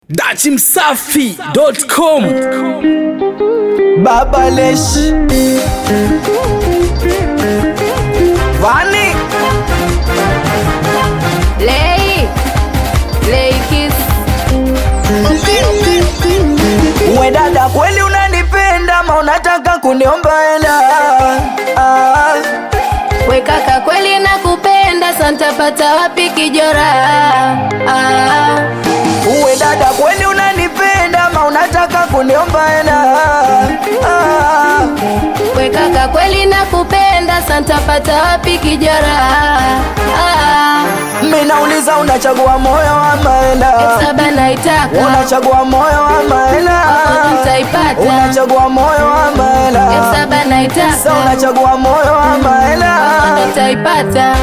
dachimsafi.com Baba Lesh Vani Lei, Lei Kiss. we dada, kweli unanipenda ma unataka kuniomba hela? Ah, We kaka kweli nakupenda, santapata wapi kijora? Ah, we dada, kweli unanipenda ma unataka kuniomba hela? Ah, we kaka kweli nakupenda, santapata wapi kijora? Ah, mi nauliza unachagua moyo ama hela? saba naitaka Unachagua moyo ama hela? nitaipata. Unachagua moyo ama hela? saba Sasa naitaka unachagua moyo ama hela? nitaipata.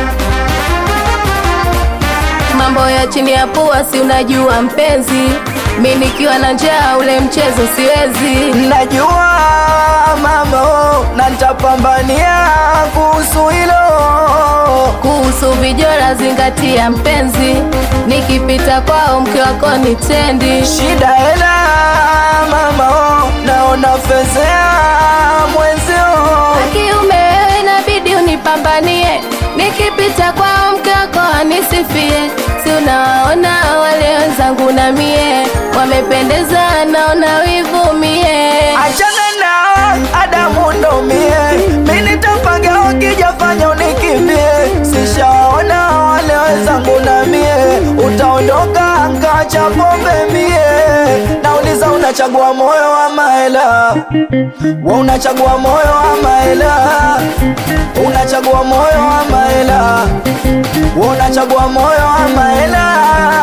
Mambo ya chini ya pua, si unajua mpenzi, mi nikiwa na njaa ule mchezo siwezi. Najua mama, oh, na nitapambania kuhusu hilo. kuhusu vijora zingatia mpenzi nikipita kwao mke wako ni tendi Shida hela mama, oh, naona fezea mwenzio. kiume wewe inabidi unipambanie nikipita kwao mke wako anisifie si unawaona wale wenzangu na mie wamependeza naona wivu mie Achana na Adamu ndo mie, mi nitapaga ukijafanya unikimbie. Sishaona wale wenzangu na mie, utaondoka ngacha pombe mie. Nauliza unachagua moyo ama hela? We unachagua moyo ama hela? Unachagua moyo ama hela? We unachagua moyo ama hela?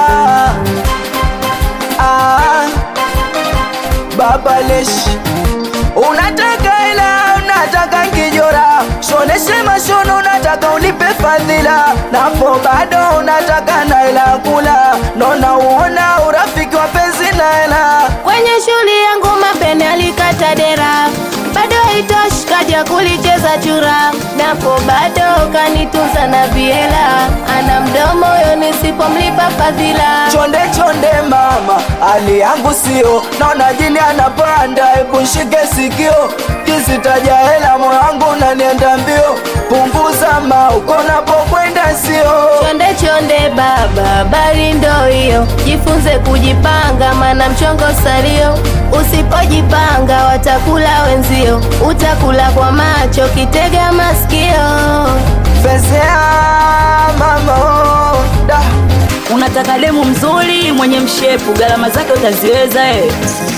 Ah, Baba Lesh Unataka hela, unataka kijora, shoneshe mashono, unataka ulipe fadhila, napo bado unataka na hela kula, nona uona urafiki wa penzi na hela. kwenye shughuli yangu mapene alikata dera bado haitoshi kaja kulicheza chura napo bado kanitunza na viela ana mdomo yo nisipomlipa fadhila Chonde chonde mama, hali yangu sio, naona jini anapanda, hebu shike sikio, kisitaja hela moyo wangu unanienda mbio, punguza mauko napokwenda sio chonde chonde baba bali ndo hiyo jifunze kujipanga mana mchongo salio usipojipanga watakula wenzio utakula kwa macho kitega masikio Fezea mama oh, da. Unataka demu mzuri mwenye mshepu, gharama zake utaziweza eh?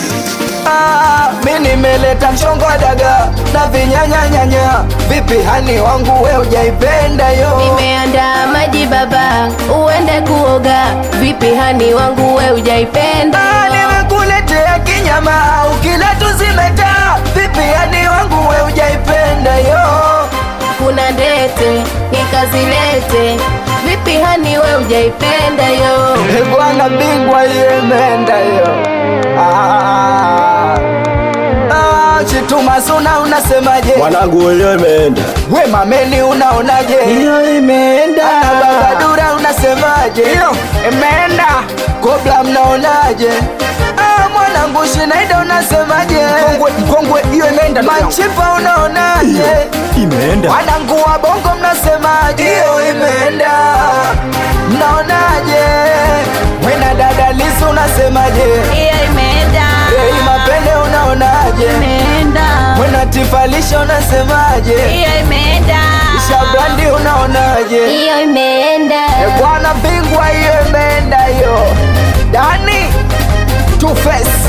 Ah, mi nimeleta mchongo wa daga na vinyanyanyanya, vipi hani wangu we ujaipenda yo? nimeandaa maji baba uende kuoga vipi hani wangu we ujaipenda Ah, nimekuletea kinyama ukila tuzimeta, vipi hani wangu we ujaipenda yo? kuna ndete nikazilete vipi hani we ujaipenda yo Eh, Bwana bingwa hiyo imeenda yo. Ah, ah, Chituma suna unasemaje? mwanangu leo imeenda We mameni unaonaje? hiyo imeenda Ah, Baba Dura unasemaje? Hiyo imeenda. Kobla mnaonaje? Ah, mwanangu Shinaida unasemaje? Mkongwe mkongwe hiyo imeenda. Machipa unaonaje? imeenda Wanangu wa bongo mnasemaje? Hiyo imeenda. Mnaonaje? Wena dada Lisu unasemaje? Hiyo imeenda, Ei mapende unaonaje? imeenda, Wena tifalisha unasemaje? hiyo imeenda, Shabrandi unaonaje? hiyo imeenda E bwana bingwa hiyo imeenda hiyo. Dani Two Face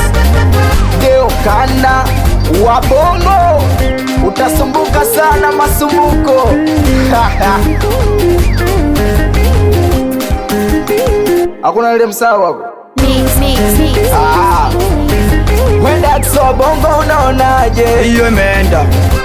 geukana wabongo utasumbuka sana masumbuko hakuna ile msawa wako Mix, mix, mix. Ah. wenda so bongo unaonaje hiyo imeenda